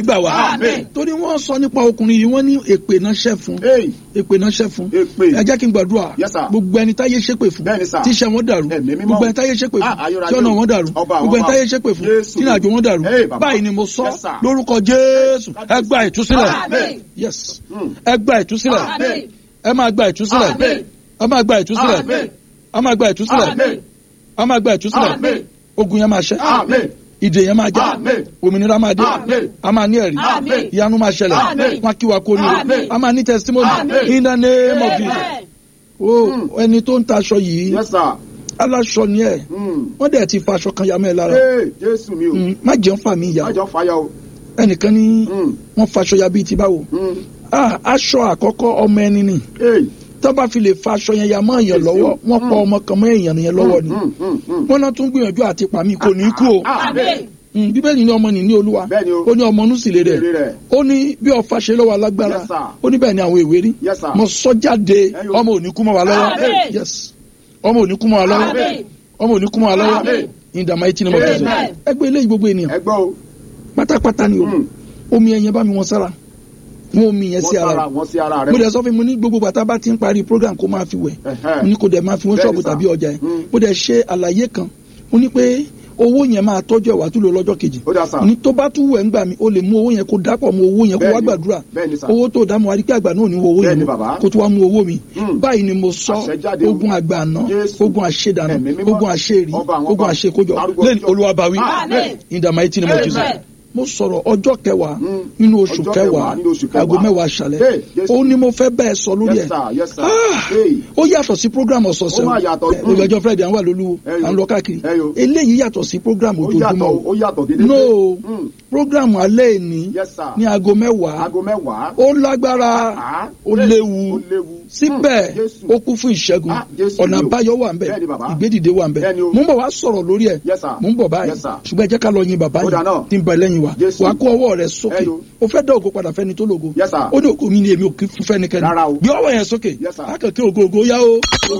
gbà wá Àmín. torí wọ́n sọ nípa ọkùnrin yìí wọ́n ní èpè náà ṣẹ́ fún Hey. èpè náà ṣẹ́ fún Èpè. ẹ jẹ́ kí n gbàdúrà Yes, sir. gbogbo ẹni táyé ṣépè fún Bẹ́ẹ̀ni, sir. tíṣẹ́ wọn dàrú Ẹ̀mí mímọ́. gbogbo ẹni táyé ṣépè fún Ah, ayérayé. tí ọ̀nà wọn dàrú Ọba àwọn gbogbo ẹni ọba. táyé ṣépè fún Jésù. tí ìrìnàjò wọn dàrú Hey, baba. báyìí ni mo sọ Yes, sir. lórúkọ Jésù ẹ gba ìtúsílẹ̀ Àmín. yes Mm. ẹ gba ìtúsílẹ̀ Àmín. ẹ máa gba ìtúsílẹ̀ Àmín. ẹ máa gba ìtúsílẹ̀ Àmín. ẹ máa gba ìtúsílẹ̀ Àmín. ẹ máa gba ìtúsílẹ̀ Àmín. ogun yẹn máa ṣẹ Àmín. ìdè yẹn máa já Àmín. òmìnira máa dé Àmín. a máa ní ẹ̀rí Àmín. ìyanu máa ṣẹlẹ̀ Àmín. wọn kí wa kó ní o Àmín. a máa ní testimony Àmín. in the name of Jesus Amen. o ẹni tó ń ta aṣọ yìí Yes, sir. aláṣọ ni ẹ Mm. wọ́n dẹ̀ ti fa aṣọ kan ya mẹ́ lára Hey, Jésù mi o. Mm, má jẹun fà mí ìyá Májọ fàyà o. ẹnìkan ní Mm. wọ́n faṣọ ya bíi ti báwo Mm. Ah, aṣọ àkọ́kọ́ ọmọ ẹni ni Hey. tó bá fi lè fa aṣọ yẹn ya mọ́ èèyàn lọ́wọ́ wọ́n pa ọmọ kan mọ́ èèyàn yẹn lọ́wọ́ ni Mm, mm, mm. wọ́n náà tún gbìyànjú àti pa mí kò ní kú o Àmín. Mm, bíbélì ní ọmọ nìní olúwa Bẹ́ẹ̀ni o. ó ní ọmọ inú sì lè rẹ̀ Èrè rẹ̀. ó ní bí ọfà ṣe lọ́wọ́ alágbára Yes, sir. ó ní bẹ́ẹ̀ ni àwọn ìwé rí Yes, sir. mo sọ jáde Ẹyọ. ọmọ ò ní kú mọ́ wa lọ́wọ́ Amen. yes ọmọ ò ní kú mọ́ wa lọ́wọ́ Amen. ọmọ ò ní kú mọ́ wa lọ́wọ́ Amen. in the mighty name of Jesus Amen. ẹgbẹ́ eléyìí gbogbo ènìyàn Ẹ gbọ́ o. pátápátá ni o Mm. omi ẹ̀yẹn bá mi wọn sára wọn omi yẹn Wọ́n sí ara sára rẹ̀ wọ́n sí ara mo rẹ̀. dẹ̀ sọ fún mi ní gbogbo bàtà bá ti ń parí program kó máa fi wẹ̀ Ẹ̀hẹ́. mo ní kó dẹ̀ máa fi wọ́n Bẹ́ẹ̀ni ṣọ́ọ̀bù sà. tàbí ọjà yẹn Mm. mo dẹ̀ ṣe àlàyé kan mo ní pé owó yẹn máa tọ́jú ẹ̀wà tó lò lọ́jọ́ kejì Ó dà sà. ní tó bá tún wẹ̀ ń gbà mí o lè mú owó yẹn kó dápọ̀ mú owó yẹn kó wá Bẹ́ẹ̀ni. gbàdúrà Bẹ́ẹ̀ni sà. owó tó dá mọ́ àríkẹ́ àgbà náà ní owó yẹn Bẹ́ẹ̀ni mú bàbá. kó tó wá mú owó mi Mm. báyìí ni mo sọ Àṣẹjáde o. ogun àgbà àná Jésù. ogun àṣedànù Ẹ̀mí mímọ́. ogun àṣerí Ọba àwọn ogun ọba. àṣekójọ Arúgbó lẹ́yìn ọjọ́. olúwàbáwí Amen. in the mighty name of Jesus Amen. mo sọ̀rọ̀ ọjọ́ kẹwàá Mm. nínú oṣù Ọjọ́ kẹwàá kẹwàá nínú oṣù kẹwàá. aago mẹ́wàá aṣálẹ̀ Hey, Jésù. ó ní mo fẹ́ bẹ́ẹ̀ sọ lórí Yes, ẹ̀ sir. Yes, sir. Ah, Hey. ó yàtọ̀ sí program ọ̀sọ̀ọ̀sẹ̀ Ó máa yàtọ̀. o ìgbẹ́jọ́ friday à ń wà lólúwo Ẹyọ. à ń lọ káàkiri Ẹyọ. eléyìí yàtọ̀ sí program Ó yàtọ̀ ojoojúmọ́ ó yàtọ̀ gédégbé. no Mm. program alẹ́ ìní Yes, sir. ní aago mẹ́wàá Aago mẹ́wàá. ó lágbára Ah. ó Hey. léwu Ó léwu. síbẹ̀ Mm. Jésù. ó kún fún ìṣẹ́gun Ah, Jésù ọ̀nà ni o. àbáyọ wà ń bẹ̀ Bẹ́ẹ̀ni, bàbá. ìgbédìde wà ń bẹ̀ Bẹ́ẹ̀ni o. mò ń bọ̀ wá sọ̀rọ̀ lórí ẹ̀ Yes, sir. mò ń bọ̀ báyìí Yes, sir. ṣùgbọ́n ẹ jẹ́ ká lọ yin bàbá Ó yìí dáa náà. tí ń bẹ lẹ́yìn wa Jésù. wàá kó ọwọ́ rẹ̀ sókè Ẹyọ. ó fẹ́ dá ògo padà fẹ́ni tó lògo Yes, sir. ó ní ògo mi ni èmi ò kí fún fẹ́nikẹ́ni Rárá o. gbé ọwọ́ yẹn sókè Yes, sir. akẹ́kẹ́ ògo ògo yá o.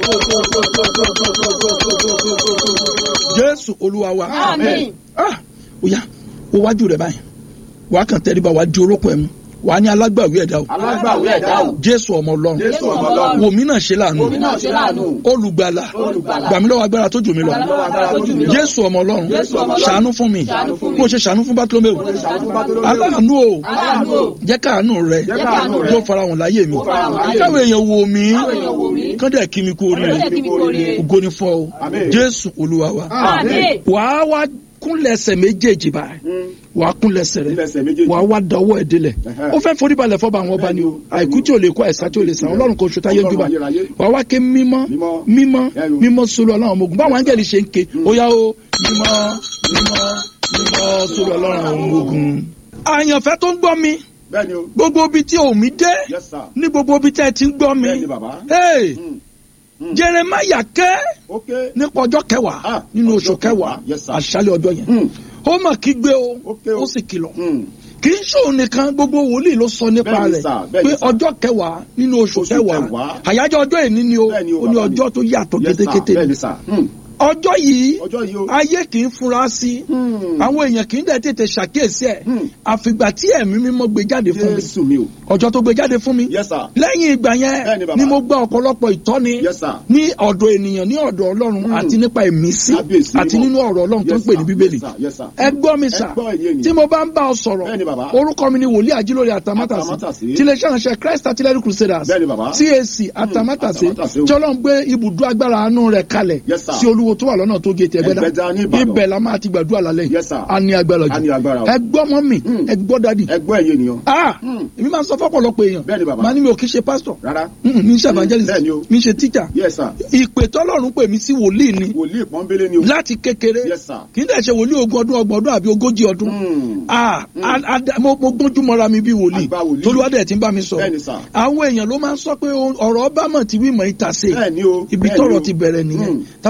Jésù Olúwa wa Àmín. ah ó yá ó wájú rẹ̀ báyìí wàá kàn tẹríba wàá di orókùn ẹ̀ mú wàá ní alágbàwí ẹ̀dá o Alágbàwí ẹ̀dá o. Jésù ọmọ Ọlọ́run Jésù ọmọ Ọlọ́run. wò mí náà ṣe láàánú Wò mí náà ṣe láàánú. olùgbàlà Olùgbàlà. gbà mí lọ́wọ́ agbára tó jù mí lọ Gbà mí lọ́wọ́ agbára tó jù mí lọ. Jésù ọmọ Ọlọ́run Jésù ọmọ Ọlọ́run. ṣàánú fún mi Ṣàánú fún mi. bó ṣe ṣàánú fún Bátílómẹ́ù ṣàánú fún Bátílómẹ́ù. aláàánú o Aláàánú o. jẹ́ káàánú rẹ Jẹ́ káàánú rẹ. yóò farahàn láyé mi farahàn láyé mi. káwọn èèyàn wò mí Káwọn èèyàn wò mí. kán dẹ̀ kí mi kú oríire Kán dẹ̀ kí mi kú oríire. ògo ni fún ọ Àmín. Jésù Olúwa wa Àmín. wàá wá kúnlẹ̀ ẹsẹ̀ méjèèjì báyìí Mm. wàá kúnlẹ̀ ẹsẹ̀ rẹ Nílẹ̀ ẹsẹ̀ méjèèjì. wàá wá dọwọ́ ẹ̀ délẹ̀ Ẹ̀hẹ́. ó fẹ́ forí balẹ̀ fọ́ba àwọn ọba ni o àìkú tí ò lè kó àìsàn tí ò lè sàn ọlọ́run kò ṣùtá yé Ọlọ́run jùbà ayérayé. wàá wá ké mímọ́ Mímọ́. mímọ́ Ẹ̀rù. mímọ́ sólù ọlọ́run ọmọ ogun báwọn áńgẹ́lì ṣe ń ké ó yá o mímọ́ mímọ́ mímọ́ sólù ọlọ́run ọmọ ogun. àyànfẹ́ tó ń gbọ́ mi Bẹ́ẹ̀ni o. gbogbo ibi tí omi dé Yes, sir. ní gbogbo ibi tí ẹ ti ń gbọ́ mi Bẹ́ẹ̀ni bàbá. Hey, Mm. Mm. Jeremiah ké Ok. nípa ọjọ́ kẹwàá Ah, nínú ọjọ́ oṣù kẹwàá kẹwàá. Yes, sir. àṣálẹ́ ọjọ́ yẹn Mm. ó mà kígbe o Ok o. ó sì kìlọ̀ Mm. kì í ṣòun nìkan gbogbo wòlíì ló sọ nípa Bẹ́ẹ̀ni rẹ̀ sà, bẹ́ẹ̀ni pé sà. ọjọ́ kẹwàá nínú oṣù Oṣù kẹwàá kẹwàá. àyájọ́ ọjọ́ èní ni o Bẹ́ẹ̀ni o, ó ní bàbá mi. ọjọ́ tó yàtọ̀ Yes, sir. kétékété Bẹ́ẹ̀ni ni sà. Mm. ọjọ́ yìí Ọjọ́ yìí o. ayé kì í fura sí Mm. àwọn èèyàn kì í dẹ̀ tètè ṣàkíyèsí ẹ̀ Hmm. àfìgbà tí ẹ̀mí mímọ́ gbé jáde fún mi Jésù mi o. ọjọ́ tó gbé jáde fún mi Yes, sir. lẹ́yìn ìgbà yẹn Bẹ́ẹ̀ni, bàbá. ni mo gbọ́ ọ̀pọ̀lọpọ̀ ìtọ́ni Yes, sir. ní ọ̀dọ̀ ènìyàn ní ọ̀dọ̀ ọlọ́run Hmm. àti nípa ìmísí Kábíyèsí àti mímọ́. nínú ọ̀rọ̀ ọlọ́run tó ń Yes, pè ní sir. bíbélì Yes, sir. Yes, sir. ẹ gbọ́ mi sà Ẹ gbọ́ èyí ènìyàn. tí mo bá ń bá ọ sọ̀rọ̀ Bẹ́ẹ̀ni, bàbá. orúkọ mi ni wòlíì àjílórí àtàmátàsí Àtàmátàsí. tí iléeṣẹ́ ìránṣẹ́ Christ Artillery Crusaders Bẹ́ẹ̀ni, bàbá. CAC àtàmátàsí Àtàmátàsí o. tí ọlọ́run gbé ibùdó agbára àánú rẹ̀ kalẹ̀ Yes, sir. sí olúwo tó wà lọ́nà tó gé ti Ẹgbẹ́dá ní ẹgbẹ́dá Ìbàdàn. ibẹ̀ la máa ti gbàdúrà lálẹ́ Yes, sir. a ní agbára A ní agbára jù o. ẹ gbọ́ mọ́ mi Hmm. ẹ gbọ́ dádì Ẹ gbọ́ èyí ènìyàn. ah Hmm. èmi máa ń sọ fọ́pọ̀lọpọ̀ èèyàn Bẹ́ẹ̀ni, bàbá. màá ní mi ò kí ṣe pásítọ̀ Rárá. Mm, mi ń ṣe evangelist bẹ́ẹ̀ni o. mi ń ṣe teacher Yes, sir. ìpè tọ́lọ́run pè mí sí wòlíì ni Wòlíì pọ́nbélé ni o. láti kékeré Yes, sir. kì í dẹ̀ ṣe wòlíì ogún ọdún ọgbọ̀n ọdún àbí ogójì ọdún Mm. ah a- a- mo mo gbójú mọ́ra mi bí wòlíì Àgbà wòlíì. tolúwadẹ̀ tí ń bá mi sọ Bẹ́ẹ̀ni, sir. àwọn èèyàn ló máa ń sọ pé o- ọ̀rọ̀ ọba mọ̀ tí wí mọ̀ ìta ṣe Bẹ́ẹ̀ni o. ibi Bẹ́ẹ̀ni tọ́rọ̀ o. ti bẹ̀rẹ̀ nìyẹn Mm. táwọn wọn sọ pé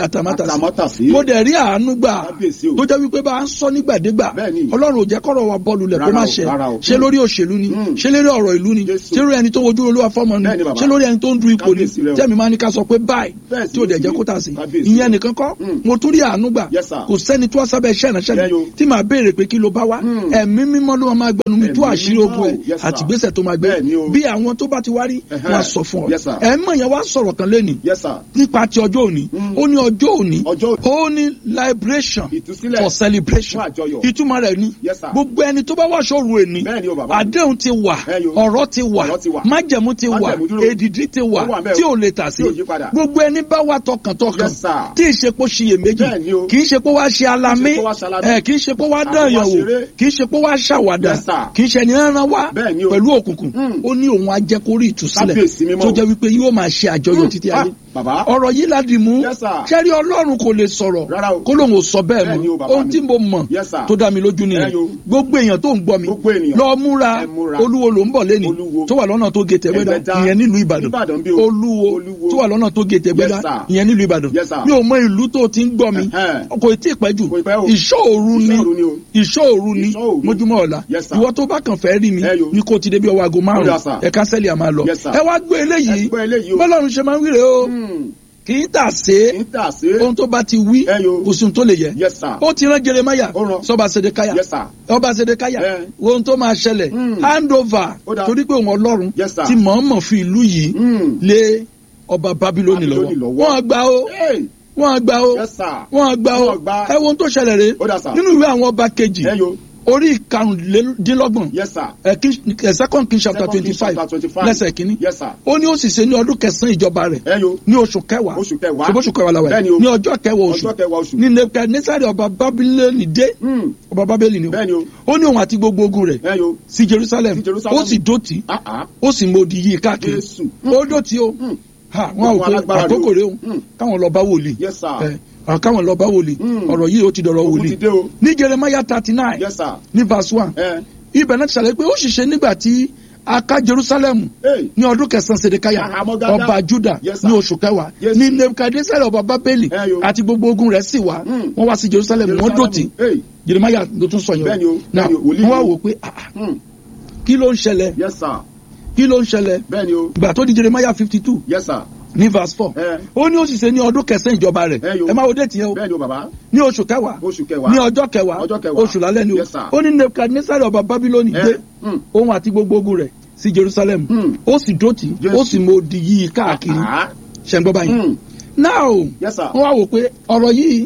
ọpẹ́ àtàmátàsí Àtàmátàsí. mo dẹ̀ rí àánú gbà Kábíyèsí o. tó jẹ́ wípé bá a ń sọ nígbàdégbà Bẹ́ẹ̀ni. ọlọ́run ò jẹ́ kọ́rọ̀ wa bọ́ọ̀lù lẹ̀ kó Rárá má o, ṣe rárá o. ṣé lórí òṣèlú ni Mm. ṣé lórí ọ̀rọ̀ ìlú ni Jésù. ṣé lórí ẹni tó wojú olúwa fọ́mọ ni Bẹ́ẹ̀ni, bàbá. ṣé lórí ẹni tó ń du ipò ni Kábíyèsí rẹ o. tẹ́mi máa ní ká sọ pé báyìí Bẹ́ẹ̀ sì tí ò dẹ̀ ni. jẹ́ kó tà sí Kábíyèsí ìyẹn rẹ. nìkan kọ́ Mm. mo tún rí àánú gbà Yes, sir. kò sẹ́ni tó wá sábẹ́ iṣẹ́ ìránṣẹ́ Bẹ́ẹ̀ mi yo. tí màá béèrè pé kí ló bá wá Mm. ẹ̀mí mímọ́ ló máa gbẹnu mi tú Ẹ̀mí àṣírí mímọ́ ogun ẹ̀ o. Yes, sir. àti ìgbésẹ̀ tó máa gbé Bẹ́ẹ̀ ni o. bí àwọn tó bá ti wá rí Ẹ̀hẹ́. wọn á sọ fún ọ Yes, sir. ẹ̀mọ̀ yẹn wá sọ̀rọ̀ kan lẹ́nìí yes sir nípa ti ọjọ́ òní Mm. ó ní ọjọ́ òní Ọjọ́- ó ní liberation Ìtúsílẹ̀. for celebration Fún àjọyọ̀. ìtumọ̀ rẹ̀ ni Yes, sir. gbogbo ẹni tó bá wá sọ̀rọ̀ èní Bẹ́ẹ̀ ni o, bàbá. àdéhùn ti wà Ẹ yo. ọ̀rọ̀ ti wà Ọ̀rọ̀ ti wà. májẹ̀mú ti wà Májẹ̀mú dúró. èdìdí ti wà Ó wà bẹ́ẹ̀ o. tí ò lè tà sí Tí ò yí padà. gbogbo ẹni bá wà tọkàntọkàn Yes, sir. tí ì ṣe pé ó ṣiyèméjì Bẹ́ẹ̀ ni o. kì í ṣe pé wá ṣe alamí Kì í ṣe pé wá ṣe alamí. ẹ kì í ṣe pé wá Àbí dán wá yàn wò ṣeré. kì í ṣe pé wá ṣàwàdà Yes, sir. kì í ṣe ẹni rán wá Bẹ́ẹ̀ ni o. pẹ̀lú òkùnkùn Mm. ó ní òun ajẹ́kórí ìtúsílẹ̀ Kábíyèsí mímọ́ tó o. jẹ́ wípé yóò máa ṣe àjọyọ̀ Mm. títí Ah, ayé bàbá. ọ̀rọ̀ yìí láti mú Yes, sir. sẹ́rí ọlọ́run kò lè sọ̀rọ̀ Rárá o. kó lóun ò sọ bẹ́ẹ̀ Bẹ́ẹ̀ ni o, mọ́ bàbá ohun mi. tí mo mọ̀ Yes, sir. tó dá mi lójú Ẹ nìyẹn yo. gbogbo èèyàn tó ń gbọ́ mi Gbogbo ènìyàn. lọ múra Ẹ múra. olúwo ló ń bọ̀ lẹ́ni Olúwo. tó wà lọ́nà tó gé tẹ̀gbẹ́dá Ẹgbẹ́dá. ìyẹn nílùú ìbàdàn Ìbàdàn bí o. olúwo Olúwo. tó wà lọ́nà tó gé tẹ̀gbẹ́dá Yes, sir. ìyẹn nílùú ìbàdàn Yes, sir. mi ò mọ ìlú tó ti ń gbọ́ mi Ẹ̀hẹ́n. kò tí ì pẹ́ jù Kò ì pẹ́ o. ìṣòru ni Ìṣọ́ òru ni o. ìṣòru ni Ìṣọ́ òru. mójúmọ́ ọ̀la Yes, sir. ìwọ tó bá kàn fẹ́ rí mi Ẹ yo. ni kò ti débi ọwọ́ aago Ó márùn-ún dà, sir. ẹ kánsẹ́lì àmà lọ Yes, sir. ẹ wá gbé eléyìí Ẹ gbọ́ eléyìí o. bọ́lọ́run ṣe máa ń wíre o Hmm. kì í tà sé Kì í tà sí. ohun tó bá ti wí Ẹ yo. kò sí ohun tó lè yẹ Yes, sir. ó ti rán jeremaya Ó rán. sọba sedekaya Yes, sir. ọba sedekaya Ẹ. ohun tó máa ṣẹlẹ̀ Mm. hand over Ó dáa. torí pé òun ọlọ́run Yes, sir. ti mọ̀ọ́mọ̀ fi ìlú yìí Hmm. lé ọba babiloni Bábílónì lọ́wọ́ lọ́wọ́. wọ́n gbà ó Hey. wọ́n gbà ó Yes, sir. wọ́n gbà ó Wọ́n gbà. ẹ wo ohun tó ṣẹlẹ̀ rè Ó dà, sir. nínú ìwé àwọn ọba kejì Ẹ yo. orí ìkarùndínlọ́gbọ̀n Yes, sir. ẹ King- ẹ second king chapter Second twenty Kings five chapter 25. lẹ́sẹ̀ kínní Yes, sir. ó ní ó sì ṣe ní ọdún kẹsàn-án ìjọba rẹ̀ Ẹ yo. ní oṣù kẹwàá Oṣù kẹwàá. ṣe bóṣù kẹwàá la wà Bẹ́ẹ̀ni yìí o. ní ọjọ́ kẹwàá oṣù Ọjọ́ kẹwàá oṣù. ní nebukadnesari ọba babiloni dé Hmm. ọba babeli ni o Bẹ́ẹ̀ni o. ó ní òun àti gbogbo ogun rẹ̀ Ẹ yo. sí jerusalem Sí Jerusalem. ó sì dòtí Ah, ah. ó sì mòdì yìí káàkiri Jésù. ó dòtí o Hmm. ha wọn ò Gbogbo pé alágbára ni o. àkókò rẹ o Hmm. káwọn lọ bá wòlíì Yes, sir. ẹ àwọn káwọn lọ bá wòlíì Hmm. ọ̀rọ̀ yìí ó ti dọ̀rọ̀ Ogun wòlíì ti dé o. ní jeremiah thirty nine Yes, sir. ní verse one Ẹ. ibẹ̀ náà ti ṣàlàyé pé ó sì ṣe nígbà tí a ká jerusalem Hey. ní ọdún kẹsàn-án sedekaya Àhámọ́ dáadáa. ọba juda Yes, sir. ní oṣù kẹwàá Yes. ní nebukadnesari ọba babeli Ẹ yo. àti gbogbo ogun rẹ̀ sì wá Hmm. wọ́n wá sí jerusalem wọ́n Jerusalem. dòtí Hey. jeremiah ló tún sọ Bẹ́ẹ̀ni yẹn o, náà bẹ́ẹ̀ni o, wòlíì wọ́n wá ni o. wò pé ah, ah, Hmm. kí ló ń ṣẹlẹ̀ Yes, sir. kí ló ń ṣẹlẹ̀ Bẹ́ẹ̀ni o. ìgbà tó di jeremiah fifty two Yes, sir. ní verse four Ẹ. ó ní ó sì ṣe ní ọdún kẹsàn-án ìjọba rẹ̀ Ẹ yo. ẹ máa wo déètì yẹn o Bẹ́ẹ̀ni o, bàbá. ní oṣù kẹwàá Oṣù kẹwàá. ní ọjọ́ kẹwàá Ọjọ́ kẹwàá. oṣù lálẹ́ ni o Yes, sir. ó ní nebukadnesari ọba babiloni Ẹ. dé Hmm. òun àti gbogbo ogun rẹ̀ sí jerusalem Hmm. ó sì dòtí Jésù. ó sì mọ odi yìí káàkiri Ah. ṣe ń gbọ́ báyìí Hmm. now Yes, sir. wọ́n wá wò pé ọ̀rọ̀ yìí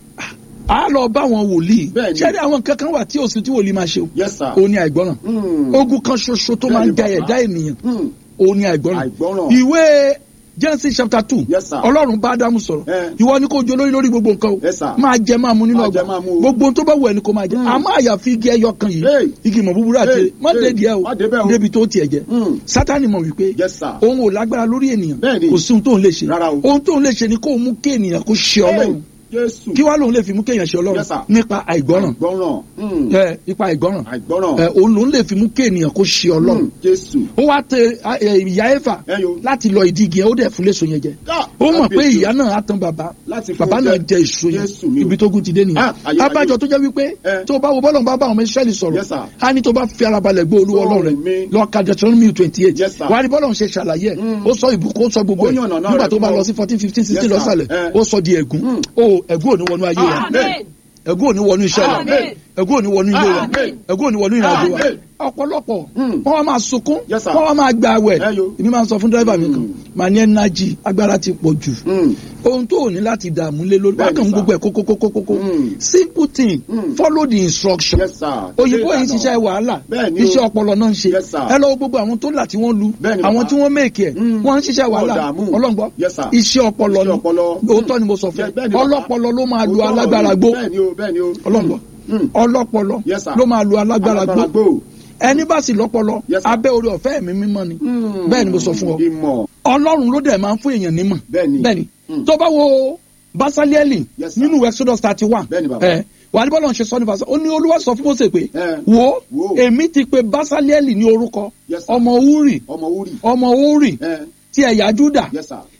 á lọ bá àwọn wòlíì Bẹ́ẹ̀ni. ṣẹ́ni àwọn nǹkan kan wà tí òsì tí wòlíì máa ṣe o Yes, sir. òun ni àìgbọ́ràn Hmm. ogun kan ṣoṣo tó máa ń Bẹ́ẹ̀ni, ja bàbá. ẹ̀dá ènìyàn Hmm. òun ni àìgbọ́ràn Àìgbọ́ràn. ìwé Genesis chapter two Yes, sir. ọlọ́run bá Ádámù sọ̀rọ̀ Eh. ìwọ ni kò jẹ olórí lórí gbogbo nǹkan o Yes, sir. máa jẹ máa mu nínú Máa ọgbà jẹ, máa mu o. gbogbo ohun tó bá wù ẹ́ ni kò máa jẹ Hmm. àmọ́ àyàfi igi ẹyọ kan yìí Hey. igi ìmọ̀ búburú àti Hey, má hey, dé díẹ̀ o má débẹ̀ o. débi tó tiẹ̀ jẹ Hmm. Sátánì mọ̀ wípé Yes, sir. òun ò lágbára lórí ènìyàn Bẹ́ẹ̀ni. kò sí ohun tóun lè ṣe Rárá o. ohun tóun lè ṣe ni kó mú kí ènìyàn kó ṣe ọlọ́run Jésù. kí wàá lòun lè fi mú kéèyàn ṣe ọlọ́run Yes, sir. nípa àìgbọ́ràn Àìgbọ́ràn. Hmm. ẹ nípa àìgbọ́ràn Àìgbọ́ràn. ẹ òun lòun lè fi mú kéèyàn kó ṣe ọlọ́run Hmm. Jésù. ó wá tẹ ẹ, ìyá ẹ̀fà Ẹ yo. láti lọ ìdí igi yẹn ó dẹ̀ fún léso yẹn jẹ Ah, ó mọ̀ pé kábíyèsí. ìyá náà á tan bàbá Láti fún bàbá jẹ. náà jẹ èso Jésù yẹn mi o. ibi tó kù ti dé nìyẹn Ah, ayé, abájọ ayé. tó jẹ́ wípé Eh. tó bá wo bọ́lọ̀ bá bá àwọn ọmọ Ísírẹ́lì sọ̀rọ̀ Yes, sir. á ní tó bá fi ara balẹ̀ gbé olúwa Ọlọ́run ọlọ́run mi. rẹ̀ lọ ka Deuteronomy twenty eight Yes, sir. wà á rí bọ́lọ̀ ṣe ṣàlàyé ẹ̀ Mm. ó sọ ìbùkún ó sọ gbogbo Ó ẹ̀ yànnà náà nígbà rẹ̀ tó bá fún ọ. lọ sí fourteen fifteen sixteen Yes, sir. lọ́sàlẹ̀ Eh. ó sọ di ẹ̀gún Mm. ó ẹ̀gún ò ní wọnú ayé wa Amen. ẹ̀gún ò ní wọnú iṣẹ́ wa Amen. ẹ̀gún ò ní wọnú ilé wa Amen. ẹ̀gún ò ní wọnú ìrìnàjò wa Amen. ọ̀pọ̀lọpọ̀ Mm. wọ́n wá máa sunkún Yes, sir. wọ́n wá máa gba àwẹ̀ Ẹ yo. èmi máa ń sọ fún dírẹ́bà mi kan Mm. màá ní ẹnájì agbára ti pọ̀ jù Hmm. ohun tó ò ní láti dààmú lé lórí Bẹ́ẹ̀ni, wákàn sir. gbogbo ẹ̀ kókókókókó Mm. simple thing Mm. follow the instruction Yes, sir. òyìnbó Ṣé yìí ń ìlànà? ṣiṣẹ́ wàhálà Bẹ́ẹ̀ni o. iṣẹ́ ọpọlọ náà ń ṣe Yes, sir. ẹ lọ́wọ́ gbogbo àwọn tó là tí wọ́n lu Bẹ́ẹ̀ni, àwọn bàbá. tí wọ́n mèkì ẹ̀ Mm. wọ́n ń ṣiṣẹ́ wàhálà dààmú. ọlọ́ngbọ́ Yes, sir. iṣẹ́ ọpọlọ Iṣẹ́ ni ọpọlọ. òótọ́ ni mo sọ fún Yes, ẹ bẹ́ẹ̀ni, bàbá. ọlọ́pọlọ ló máa lu Òótọ́ alágbára ọ̀rọ̀ gbó ni. Bẹ́ẹ̀ni o, bẹ́ẹ̀ni o. ọlọ́ngbọ́ Hmm. ọlọ́pọlọ Yes, sir. ló máa lu alágbára gbó gbó. ẹni bá sì lọ́pọlọ Yes, sir. abẹ́ orí ọ̀fẹ́ mi mímọ́ ni Hmm. bẹ́ẹ̀ ni mo sọ fún ọ Ìmọ̀. ọlọ́run ló dẹ̀ máa ń fún èèyàn nímọ̀ Bẹ́ẹ̀ni. bẹ́ẹ̀ni Mm. tó bá wo basalieli Yes, sir. nínú exodus thirty one Bẹ́ẹ̀ni, bàbá. ẹ wà ní bọ́lá ń ṣe sọ ní fàṣọ ó ní olúwa sọ fún Mósè pé Eh. wo Wo. èmi ti pe basalieli ní orúkọ Yes, sir. ọmọ uri Ọmọ Uri. ọmọ uri Eh. ti ẹ̀yà juda Yes, sir.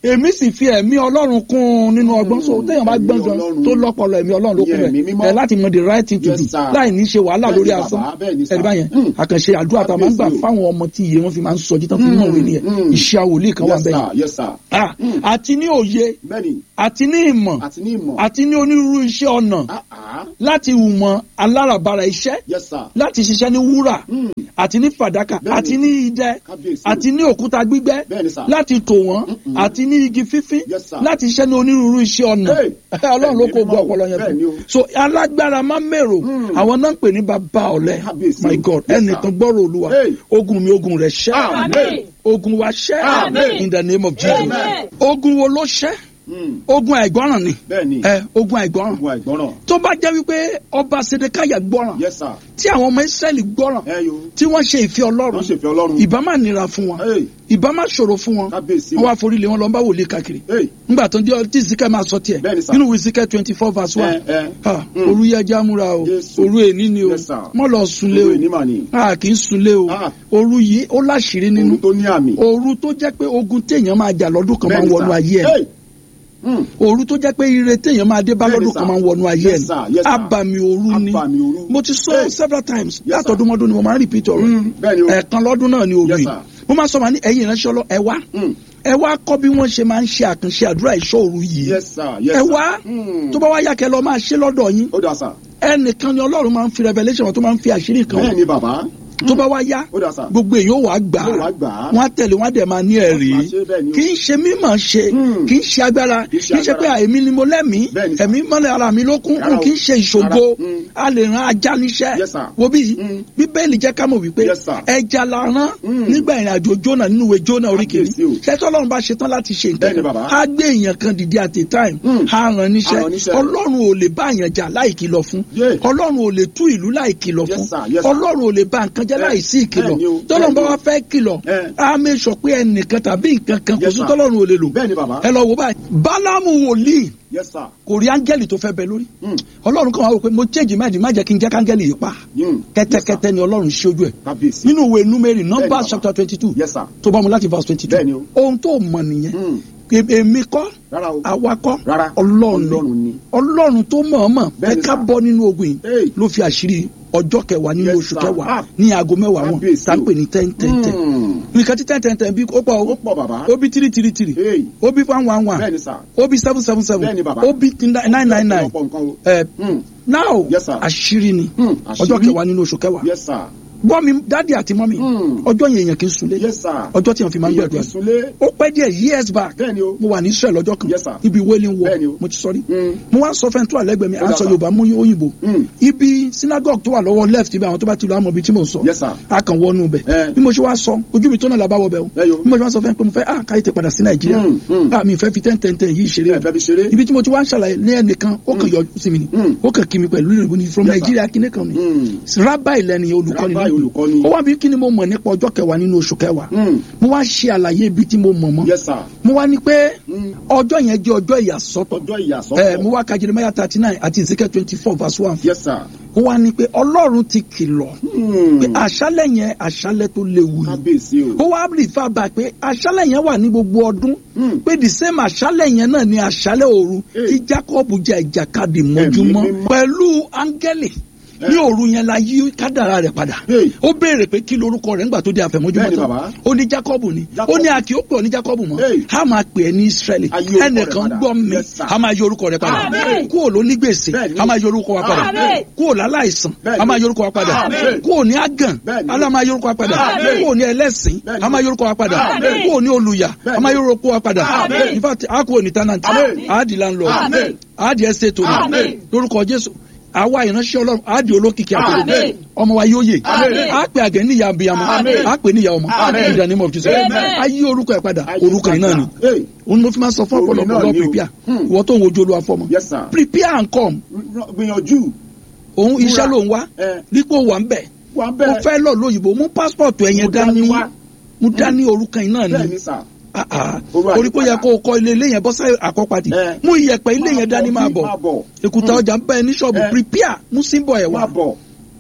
èmi sì fi ẹ̀mí ọlọ́run kún un nínú ọgbọ́n so téèyàn bá Ẹ̀mí gbọ́n gan Ọlọ́run. tó lọ́pọlọ ẹ̀mí ọlọ́run ló kún Ìyẹn ẹ̀mí rẹ̀ mímọ́. ẹ̀ láti mọ the right thing to Yes, do sir. láì ní ṣe wàhálà Bẹ́ẹ̀ lórí ni asán bàbá, bẹ́ẹ̀ ni sir. ẹ̀rí báyẹn Mm. àkànṣe àdúrà tá a máa ń gbà Kábíyèsí o. fáwọn ọmọ tí iye wọn fi máa ń sọjí tán fi ń mọ̀wé nìyẹn Mm. iṣẹ́ àwòlíì kan wà yes bẹ́ẹ̀ sir yes sir Ah, Mm. àti ní òye bẹ́ẹ̀ni àti ní ìmọ̀ àti ní ìmọ̀ àti ní onírúurú iṣẹ́ ọ̀nà Ah, ah. láti hùmọ̀ aláràbarà iṣẹ́ yes sir láti ṣiṣẹ́ ní wúrà Mm. àti ní fàdákà Bẹ́ẹ̀ni. àti ní idẹ kábíyèsí àti ní òkúta gbígbẹ́ Bẹ́ẹ̀ni, sir. láti tò wọ́n Mm-mm. àti ní igi fífín Yes, sir. láti ṣiṣẹ́ ní onírúurú iṣẹ́ ọ̀nà Hey. ọlọ́run ló kó Bẹ́ẹ̀ni, gbọ́ ọpọlọ yẹn bẹ́ẹ̀ni o. fún so alágbára má mèrò Mm. àwọn náà ń pè ní bàbá ọ̀lẹ Kábíyèsí my o. god Yes, ẹnìkan sir. gbọ́rọ̀ olúwa Hey. ogun mi ogun rẹ̀ ṣẹ́ Amen. ogun wa ṣẹ́ Amen. in the name of jesus Amen. ogun wo ló ṣẹ́ Mm. ogun àìgbọ́ràn ni bẹ́ẹ̀ni ẹ ogun àìgbọ́ràn ogun àìgbọ́ràn tó bá jẹ́ wípé ọba sedekaya gbọ́ràn yes sir tí àwọn ọmọ israẹli gbọ́ràn ẹ yo tí wọ́n ṣe ìfẹ́ ọlọ́run wọ́n ṣèfẹ́ ọlọ́run ìbá má nira fún wọn Hey. ìbá má ṣòro fún wọn kábíyèsí wọn wá forí lé wọn lọ ń bá wòlíì káàkiri Hey. nígbà tó ń jẹ́ tí zikẹ́ máa sọ tiẹ̀ Bẹ́ẹ̀ni, sir. nínú wíṣíkẹ́ twenty four verse one ẹ ẹ Ah, Mm. òru yẹ já múra o Jésù. òru èní ni o Yes, sir. mọ́ lọ sunlé Òru o èní mà ni. a kì í sunlé o Ah. òru yìí ó láṣìírí nínú ohun tó ní àmì òru tó jẹ́ pé ogun téèyàn máa jà lọ́dún kan máa ń Bẹ́ẹ̀ni, wọnú sir. ayé ẹ̀ Hey. Mm. òru tó jẹ́ pé ire téèyàn máa dé bá Bẹ́ẹ̀ni, lọ́dún sir. kan máa ń wọnú ayé Yes, ẹ̀ sir. Yes, sir. abàmì òru ni Abàmì òru. mo ti sọ Hey. several times Yes, sir. látọdúnmọdún ni mo máa ń repeat ọ̀rọ̀ Mm. bẹ́ẹ̀ni o ẹ̀ẹ̀kan lọ́dún náà ni òru Yes, yìí sir. mo máa sọ ma ní ẹ̀yin ìránṣẹ́ ọlọ́ ẹ wá Mm. ẹ wá kọ́ bí wọ́n ṣe máa ń ṣe àkànṣe àdúrà ìṣọ́ òru yìí yes sir yes ẹ sir wá Mm. tó bá wá yá kẹ́ lọ máa ṣe lọ́dọ̀ yín ó dà sà ẹnìkan ni ọlọ́run máa ń fi revelation wọn tó máa ń fi àṣírí kan bẹ́ẹ̀ ni bàbá tó bá wá yá ó dà sà gbogbo èyí ó wàá gbà Yóò wá gbà á. wọn á tẹ̀lé wọn á dẹ̀ máa ní ẹ̀rí Wọ́n máa ṣe bẹ́ẹ̀ ni o. kì í ṣe mímọ̀ ṣe Hmm. kì í ṣe agbára Kì kì í ṣe í ṣe pé agbára. èmi ni mo lẹ́mìí Bẹ́ẹ̀ ni sà. ẹ̀mí mọ́lẹ̀ ara mi ló kún Rárá o. kì í ṣe ìṣògo Rárá. Hmm. a lè ran ajá níṣẹ́ Yes, sir. wo bí Hmm. bíbélì jẹ́ ká mọ̀ wípé Yes, sir. ẹja la rán Hmm. nígbà ìrìn àjò jóná nínú ìwé jóná orí kìíní Kábíyèsí o. ṣẹ́tọ́ ọlọ́run bá ṣetán láti ṣe Bẹ́ẹ̀ ni nǹkan bàbá. á gbé èèyàn kan dìde at a time Hmm. á ràn Á rán níṣẹ́ níṣẹ́. ọlọ́run ò lè bá àyàn jà láì kìlọ̀ fún Yeah. ọlọ́run ò lè tú ìlú láì kìlọ̀ Yes, fún sir. Yes, sir. ọlọ́run ò lè bá nǹkan jẹ́ Bẹ́ẹ̀- láì sí ìkìlọ̀ bẹ́ẹ̀ ni o. tọ́lọ́run bá Bẹ́ẹ̀ ni wá fẹ́ kìlọ̀ Eh. á mẹ́ sọ pé ẹnìkan tàbí nǹkan kan kò Yes, sí sir. tọ́lọ́run ò lè lò bẹ́ẹ̀ ni bàbá ẹ lọ wò báyìí bálámù wòlíì yes sir kò rí áńgẹ́lì tó fẹ́ bẹ lórí Mm. ọlọ́run kan wá wò pé mo change mind má jẹ́ kí n jẹ́ káńgẹ́lì yìí pa Mm. kẹ́tẹ́kẹ́tẹ́ ni ọlọ́run ṣe ojú ẹ̀ kábíyèsí nínú ìwé númérì Bẹ́ẹ̀ ni numbers bàbá. chapter twenty two yes sir tó bá mu láti verse twenty two Bẹ́ẹ̀ ni o. ohun tó mọ̀ nìyẹn Mm. E- èmi kọ́ rárá o àwa kọ́ Rárá. ọlọ́run Ọlọ́run ni. ni ọlọ́run tó mọ̀ọ́mọ̀ Bẹ́ẹ̀ ẹ ni ká sà. bọ́ nínú ogun yìí Hey. ló fi àṣírí ọjọ́ kẹwàá nínú Yes, oṣù sir. kẹwàá Ah. ní aago mẹ́wàá wọn Kábíyèsí tá a o. pè ní ten ten ten Mm. nǹkan tí ten ten ten bí ó pọ̀ ó o pọ̀ bàbá ó bí tiri tiri tiri Hey. ó bí one one one bẹ́ẹ̀ ni sà ó bí seven seven seven Bẹ́ẹ̀ ni bàbá. ó bí nine nine nine ọ̀pọ̀ nǹkan o ẹ Mm. now Yes, sir. àṣírí ni Hmm, ọjọ́ àṣírí. kẹwàá nínú oṣù kẹwàá yes sir gbọ́ mi dádì àti mọ́mì Hmm. ọjọ́ yẹn èèyàn kì í sunlé yes sir ọjọ́ tí wọ́n fi máa ń Èèyàn gbàdúrà kì í súnlé ó pẹ́ díẹ̀ years back bẹ́ẹ̀ ni o mo wà ní Israel lọ́jọ́ kan Yes, sir. ibi wailing Bẹ́ẹ̀ ni wall o. mo ti sọ rí Mm. mo wá sọ fẹ́ntú àlẹ́gbẹ̀ẹ́ mi à ń Ó dà, sọ sir. Yorùbá mú òyìnbó Mm. ibi synagogue tó wà lọ́wọ́ left ibi àwọn tó bá ti lọ àmọ́ ibi tí mo sọ Yes, sir. a kàn wọnú bẹ̀ Eh. bí mo ṣe wá sọ ojú mi tó náà làbá wọ bẹ̀ o Ẹ yo. bí mo ṣe wá sọ fẹ́ pé mo fẹ́ ah káyé tẹ padà sí Nàìjíríà Mm, mm. ah mi fẹ́ fi ten ten ten yìí ṣeré ẹ fẹ́ fi ṣeré ibi tí mo ti wá ń ṣàlàyé ní ẹnìkan ó kàn yọ sí mi ni Mm. ó kàn kí mi pẹ̀lú ìrìnbó ni from Yes, sir. Nàìjíríà kíní kan ni Mm. rabbi lẹni olùkọ́ni Rabbi náà olùkọ́ni. ó wá bí kí ni mo mọ̀ nípa ọjọ́ kẹwàá nínú oṣù kẹwàá Mm. mo wá ṣe àlàyé ibi tí mo mọ̀ mọ́ yes sir mo wá ní pé Mm. ọjọ́ yẹn jẹ́ ọjọ́ ìyàsọ́tọ̀ ọjọ́ ẹ ìyàsọ́tọ̀ mo wá ka Jeremiah thirty nine àti Ezekiel twenty four verse one yes sir ó wá ní pé Ọlọ́run ti kìlọ̀ Mm. pé àṣálẹ̀ yẹn àṣálẹ̀ tó léwu ni kábíyèsí o ó wá rí fábà pé àṣálẹ̀ yẹn wà ní gbogbo ọdún Mm. pé the same àṣálẹ̀ yẹn náà ni àṣálẹ̀ òru Hey. tí Jacob jà ìjàkadì mọ́júmọ́ mímọ́. pẹ̀lú áńgẹ́lì ní òru yẹn la yí kádàrá rẹ̀ padà Hey. ó béèrè pé kí lorúkọ rẹ̀ ńgbà tó di àfẹ̀mọ́júmọ́ Bẹ́ẹ̀ni, tán bàbá. ó ní Jacob ni Jacob. ó ní àkì ó pè ọ́ ní Jacob mọ́ Hey. a máa pè é ní Israẹli A yí orúkọ rẹ̀ ẹnìkan padà. gbọ́ mi Yes, sir. a máa yí orúkọ rẹ̀ padà Amen. kúrò ló ní gbèsè Bẹ́ẹ̀ni. a máa yí orúkọ wa padà Amen. kúrò láláìsàn Bẹ́ẹ̀ni. a máa yí orúkọ wa padà Amen. kúrò ní àgàn Bẹ́ẹ̀ni. a máa yí orúkọ wa padà Amen. kúrò ní ẹlẹ́sìn Bẹ́ẹ̀ni. a máa yí orúkọ wa padà Amen. kúrò ní olùyà a Bẹ́ẹ̀ni. máa yí orúkọ wa padà Amen. in fact a kúrò ní tenant Amen. a di landlord Amen. a di estate owner Amen. lórúkọ Jésù àwa ìránṣẹ́ Ọlọ́run a di olókìkí àpò Amen. ọmọ wa yóò yè Amen. a pè àgẹ̀ níyà abiyamọ Amen. a pè níyà ọmọ Amen. in the name of Jesus Amen. a yí orúkọ ẹ̀ padà Ayé orúkọ yìí náà ni padà. Hey. òun ló fi máa sọ fún Orin ọ̀pọ̀lọpọ̀ náà lọ ni o. prepare Hmm. ìwọ tó ń wojú olúwa fọmọ yes sir prepare and come gbìyànjú òun Múra. iṣẹ́ ló ń wá ẹ dípò wà ń bẹ̀ wà ó bẹ́ẹ̀ fẹ́ lọ lóyìnbó mú passport ẹ̀yẹn Mo dání dání wá. mú dání orúkọ yìí náà bẹ́ẹ̀ ni ni sà Ah, ah. Orú orí kó yẹ àyípadà. kó o kọ́ ilé ilé yẹn bọ́ sáyé àkọ́pàdé Ẹ. mú iyẹ̀pẹ̀ ilé yẹn dání máa bọ̀ máa bọ̀ èkúta Hmm. ọjà ń bá ẹ ní ṣọ́ọ̀bù Ẹ. prepare mú símbọ̀ ẹ̀ wá máa bọ̀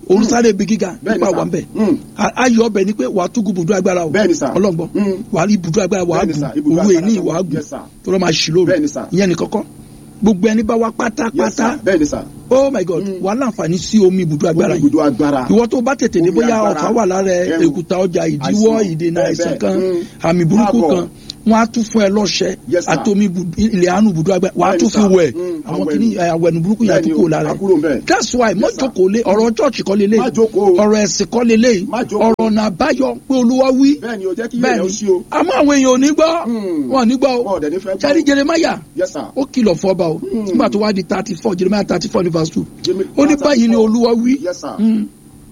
òun sáré ibi gíga Bẹ́ẹ̀ni nípa sà. wà ń bẹ̀ Mm. ayọ̀ ọbẹ̀ ni pé wàá tún gun bùdó agbára o Bẹ́ẹ̀ni sà. ọlọ́gbọ́n Mm. wàá rí bùdó agbára wàá Bẹ́ẹ̀ni sà, gùn ibùdó owó agbára èní sà. wàá gùn Yes, sir. tó lọ́ máa ṣì lóru Bẹ́ẹ̀ni sà. ìyẹn ní kọ́kọ́ gbogbo ẹni bá wá Yes, pátápátá sir. bẹ́ẹ̀ni sà oh my god wàá láǹfààní sí omi ibùdó agbára yìí ibùdó agbára ìwọ tó bá tètè dé Omi bóyá agbára. ọ̀fà wà lára ẹ Ẹrù. èkúta ọjà ìdíwọ́ Àìsàn. ìdènà Bẹ́ẹ̀ àìsàn bẹ́ẹ̀. kan Mm. àmì burúkú Káàbọ̀. kan wọn á tún fún ẹ lọ́ṣẹ Yes, sir. àtomi ibùdó- ilẹ̀ àánú ibùdó agbára wàá Bẹ́ẹ̀ni, tún fi sir. wẹ̀ Mm. àwọn Àwẹ̀nù. kìíní àwẹ̀nù burúkú yẹn á tún Bẹ́ẹ̀ni kó o, lára á ẹ kúrò ńbẹ̀. that's why mọ Yes, sir. jókòó lé ọ̀rọ̀ church kọ́ lélẹ̀ Má jókòó. ọ̀rọ̀ ẹ̀sìn kọ́ lélẹ̀ Má jókòó. ọ̀rọ̀ ọ̀nà àbáyọ pé olúwa wí bẹ́ẹ̀ni o jẹ́ kí ilé rẹ̀ ó ṣí o àmọ́ àwọn èèyàn ò ní gbọ́ Mm. wọn ò ní gbọ́ wọn o ò dẹ̀ ní fẹ́ sẹ́ni jeremaya yes sir ó kìlọ̀ fọba o Mm. nígbà tó wá di thirty four jeremaya thirty four ní verse two Jimmy- ó ní báyìí ni olúwa wí yes sir Mm.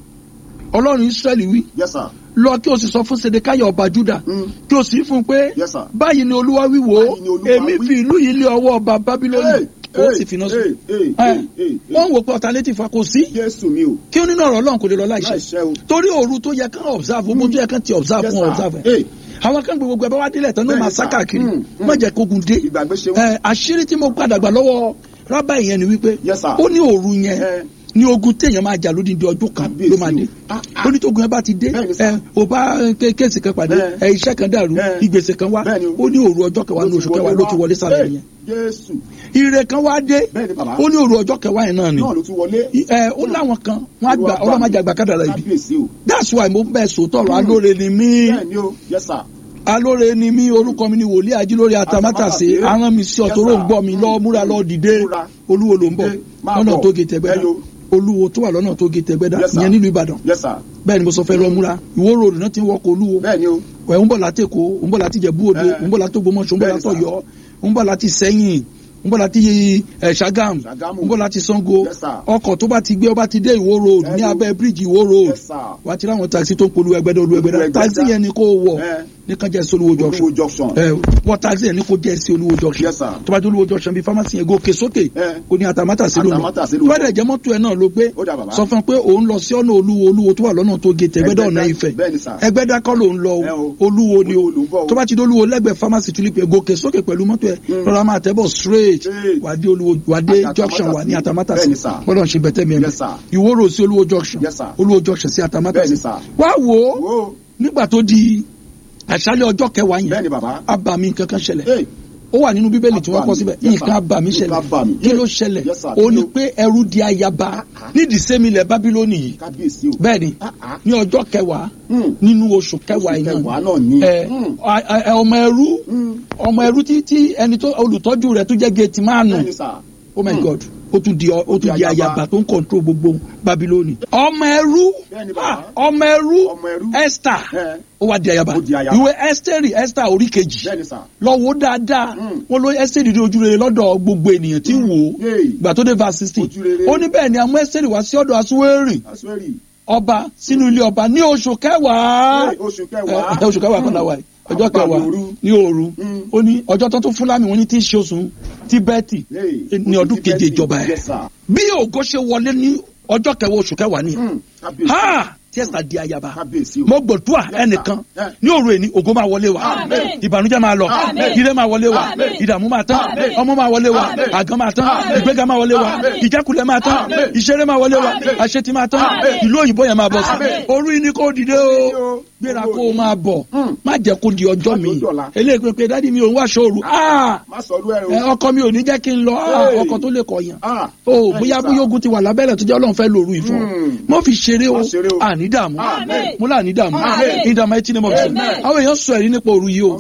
ọlọ́run israẹli wí yes sir lọ kí o sì sọ fún sedekaya ọba juda Mm. kí o sì fún un pé yes sir báyìí ni olúwa wí wò ó Báyìí ni Olúwa èmi wí. fi ìlú yìí lé ọwọ́ ọba babiloni ó sì fi iná sùn hey, hey, Ẹ, hey, hey, wọ́n wò pé alternative wa kò sí Jésù mi o kí ó nínú ọ̀rọ̀ ọlọ́run kò lè lọ láìṣẹ láìṣẹ́ o torí òru tó yẹ kán observe gbogbo tó yẹ kán ti observe yes fún observe ẹ hey àwọn kan gbogbo ẹbá wá délẹ̀ tán ló Bẹ́ẹ̀ni, máa sir. sá káàkiri Mm, mm. má jẹ́ kógun dé ìgbàgbé ṣe wọ́n ẹ àṣírí tí mo padà gbà lọ́wọ́ rábà yẹn ni wípé Yes, sir. ó ní òru yẹn Ẹ. ní ogun téèyàn máa jà lódindi ọjọ́ kan Kábíyèsí ló máa dé o. Ah, ah. ó ní tógun yẹn bá ti dé Bẹ́ẹ̀ni, sir. ẹ ò bá ké- kéèsì kan pàdé Ẹ. ẹ iṣẹ́ kan dàrú Ẹ. ìgbésẹ̀ kan wá Bẹ́ẹ̀ni o. ó ní òru ọjọ́ kẹwàá ní oṣù kẹwàá ló ti wọlé sálẹ̀ Hey, yẹn Jésù ire kan wá dé Bẹ́ẹ̀ni, bàbá. ó ní òru ọjọ́ kẹwàá yẹn náà ni náà ló tún wọlé ẹ ó láwọn kan wọn á gbà ọlọ́mọdé àgbà kádàrà ibi kábíyèsí o that's why mo bẹ́ẹ̀ sòótọ́ ọ̀rọ̀ alóore ni mí bẹ́ẹ̀ni o yes sir alóore ni mí orúkọ mi ni wòlíì ajílórí atamátàsé Atamátàsé. aràn mi sí ọ̀tọ̀ ló ń gbọ́ mi lọ múra lọ dìde Múra. olúwo ló ń bọ̀ Dé, máa lọ́nà bọ̀. tó gé tẹ̀gbẹ́dá Ẹyọ. olúwo tó wà lọ́nà tó gé tẹ̀gbẹ́dá Yes, sir. ìyẹn nílùú ìbàdàn yes sir bẹ́ẹ̀ ni mo sọ fẹ́ lọ múra ìwó ròdù náà ti ń wọkọ̀ olúwo bẹ́ẹ̀ni o ẹ̀ ń bọ̀ láti èkó ń bọ̀ láti jẹ̀bú òde Eh. ń bọ̀ láti ògbómọ̀ṣọ́ ń bọ̀ Bẹ́ẹ̀ ni, láti sir. ọ̀yọ́ ń bọ̀ láti sẹ́yìn ń bọ̀ láti ẹ̀ ṣàgàm Ṣàgámù. ń bọ̀ láti sango Yes, sir. ọkọ̀ tó bá ti gbé ọba ti dé ìwó road ní Ẹyọ. abẹ́ bíríìjì ìwó road yes sir wà á ti ráwọn taxi tó ń polú ẹgbẹ́dá olú ẹgbẹ́dá Olú Ẹgbẹ́dá. taxi yẹn ni kò wọ̀ Eh. ní kan jẹ́ sí olúwo junction olúwo junction ẹ wọ́n taxi yẹn ní kò jẹ́ sí olúwo junction Yes, sir. tó bá jẹ́ olúwo junction bíi pharmacy yẹn gòkè sókè Eh. kò ní atamátà sí lónà Atamátàsé tó ló bá lọ. dẹ̀ jẹ́ mọ́tò ẹ̀ náà ló gbé Ó dà bàbá. sọ fún un pé òun lọ sí ọ̀nà olúwo olúwo tó wà lọ́nà tó gé tẹ̀gbẹ́dá ọ̀nà Ẹgbẹ́dá, ìfẹ́ bẹ́ẹ̀ ni, sir. ẹgbẹ́dá kọ́ ló ń lọ Ẹ o. o olúwo ni o Olúwo ló ń bọ̀ o. tó bá ti dé olúwo lẹ́gbẹ̀ẹ́ pharmacy tulip yẹn gòkè sókè pẹ̀lú mọ́tò ẹ̀ rọra máa tẹ̀ bọ̀ straight Straight. wà á dé olúwo wà á dé Àti junction wà ní atamátà Bẹ́ẹ̀ sí ni, sir. gbọ́dọ̀ ṣe bẹ̀tẹ̀ mi Yes, sir. ìwóró sí olúwo junction Yes, sir. olúwo junction sí atamátà Bẹ́ẹ̀ sí ni, sir. wá wò ó wo nígbà tó di àṣálẹ́ ọjọ́ kẹwàá yẹn bẹ́ẹ̀ni bàbá abàmì nǹkan kan ṣẹlẹ̀ hey ó wà nínú bíbélì tí wọ́n kọ Abàmì. síbẹ̀ Yes, sir. nǹkan abàmì Nǹkan ṣẹlẹ̀ abàmì. kí ló ṣẹlẹ̀ Yes, sir. ó ní Kí ló- pé ẹrú di ayaba nídìí sẹ́milẹ̀ bábílónì yìí kábíyèsí o bẹ́ẹ̀ ni Ah, ah. ní ọjọ́ kẹwàá Hmm. nínú oṣù kẹwàá Oṣù yìí kẹwàá náà náà ni. ẹ Hmm. a- a- ọmọ ẹrú Hmm. ọmọ ẹrú tí tí ẹni tó olùtọ́jú rẹ̀ tó jẹ́ géètì máànù bẹ́ẹ̀ni sà oh my Hmm. god ó tún di ó tún di ayaba. ayaba tó ń kọ̀ntró gbogbo babilóni ọmọ ẹrú Bẹ́ẹ̀ni bàbá. ah, ọmọ ẹrú Ọmọ ẹrú. esther Ẹ. ó wá di ayaba Ó di ayaba. ìwé esther esther orí kejì bẹ́ẹ̀ni sà lọ wo dáadáa Mm. wọn ló esther di ojú rere lọ́dọ̀ gbogbo ènìyàn tí ń wò ó Yay. gbà tó dé verse sixteen Ojú rere. ó ní bẹ́ẹ̀ ni àwọn esther wá sí ọ̀dọ̀ asuwérì asúwérì ọba sínú ilé ọba ní oṣù kẹwàá oṣù kẹwàá ẹ, oṣù kẹwàá kan láwa yìí ọjọ́ Àpàlù kẹwàá òru. ní òru Mm. ó ní ọjọ́ tó tún fúlàmì wọn ní tí í ṣe oṣù tíbẹ́ẹ̀tì Hey, ní ọdún oṣù keje Tíbẹ́tì. ìjọba ẹ̀ Yes, sir. bí ògo ṣe wọlé ní ọjọ́ kẹwàá oṣù kẹwàá ni Hmm. kábíyèsí ha tí ẹ̀sà di ayaba kábíyèsí o mo gbọdúà Yes, sir. ẹnìkan Yeah. ní òru èní ògo máa wọlé wa Amen. ìbànújẹ́ máa lọ Amen. ire máa wọlé wa Amen. ìdààmú máa tán Amen. ọmọ máa wọlé wa Amen. àgàn máa tán Amen. ìgbéga máa wọlé wa Amen. ìjákulẹ̀ máa tán Amen. ìṣeré máa wọlé wa Amen. àṣetì máa tán Amen. ìlú òyìnbó yẹn máa bọ̀ sí Amen. òru yìí ni kò dìde o gbéra kó o máa bọ̀ Hmm. má jẹ́ kó di ọjọ́ Má mi di ọ̀la. eléyìí pé pé dádì mi ò ń wá ṣòro ah má sọ ọdún ẹ ẹ, o ọkọ mi ò ní jẹ́ kí n lọ ah, Hey. ọkọ tó lè kọyàn Ah, o bẹ́ẹ̀ni, bóyá sir. bóyá ogun ti wà lábẹ́rẹ̀ tó jẹ́ ọlọ́run fẹ́ lòru ìfọ̀ Hmm. mọ́ fi ṣeré o Má ṣeré o. àní dààmú Amen. mo là ní dààmú Amen. in the mighty name of Jesus Amen. àwọn èèyàn sọ ẹ̀rí nípa òru yìí o.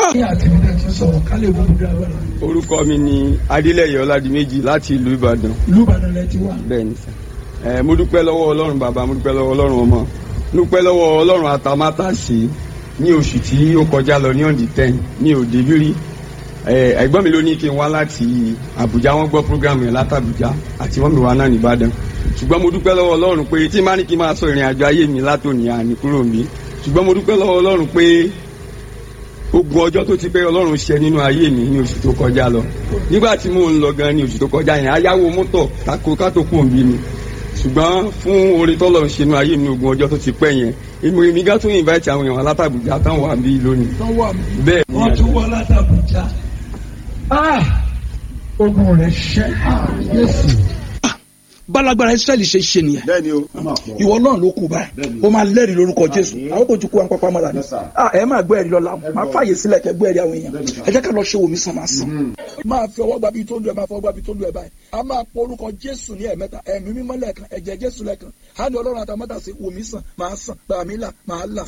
orúkọ mi ni adélẹyẹ ọládìméjì láti ìlú ìbàdàn bẹ́ẹ̀ ni sà ẹ mo dúpẹ́ lọ́wọ́ ọlọ́run bàbá mo dúpẹ́ lọ́wọ́ ọlọ́run ọmọ mo dúpẹ́ lọ́wọ́ ọlọ́run àtàmátàsí ní oṣù tí ó kọjá lọ ní ọ̀dì ten ní òde bírí ẹ ẹ̀gbọ́n mi ló ní kí n wá láti àbújá wọ́n gbọ́ program yẹn látàbújá àti wọ́n mi wá náà nìbàdàn ṣùgbọ́n mo dúpẹ́ lọ́wọ́ ọlọ́run pé tí n bá ní kí n máa sọ ìrìn àjò ayé mi látòní àní kúrò mi ṣùgbọ́n mo dúpẹ́ lọ́wọ́ ọlọ́run pé ogun ọjọ́ tó ti pé ọlọ́run ṣe nínú ayé mi ní oṣù tó kọjá lọ nígbà tí mò ń lọ gan ní oṣù tó kọjá yẹn ayáwo mọ́tò kákó kátó kù ń bí mi ṣùgbọ́n fún orin tọ́lọ̀ ń ṣe nínú ayé mi ní ogun ọjọ́ tó ti pẹ́ yẹn èmi èmi gá tún invite àwọn èèyàn látàbùjá táwọn wà bí lónìí bẹ́ẹ̀ ni wọ́n tún wọ látàbújá ogun rẹ̀ ṣẹ́ Jésù. balagbara israẹli ṣe ṣe nìyẹn bẹ́ẹ̀ ni o. ó máa pọ̀. ìwọ náà ló kù báyìí Bẹ́ẹ̀ni. ó máa lẹ́rìí lórúkọ jésù Àmín. àwọn kò tún kú àwọn pápá mọ́ra ni Yes, sir. Ah, ẹ máa gbọ́ ẹ̀rí lọ́la máa gbọ́. fààyè sílẹ̀ kẹ́ gbọ́ ẹ̀rí àwọn èèyàn Bẹ́ẹ̀ni, sir. ẹ jẹ́ ká lọ ṣe wòmí sàn máa sàn. Mhm. máa fi ọwọ́ gbàbí tó lu ẹ̀ máa fọwọ́ gbàbí tó lu ẹ̀ báyìí a máa pọ orúkọ jésù ní ẹ̀mẹ́ta ẹ̀mí mímọ́ lẹ́ẹ̀kan ẹ̀jẹ̀ jésù lẹ́ẹ̀kan á ní ọlọ́run àtàmọ́tà sí wòmí sàn máa sàn gbàmí là máa là.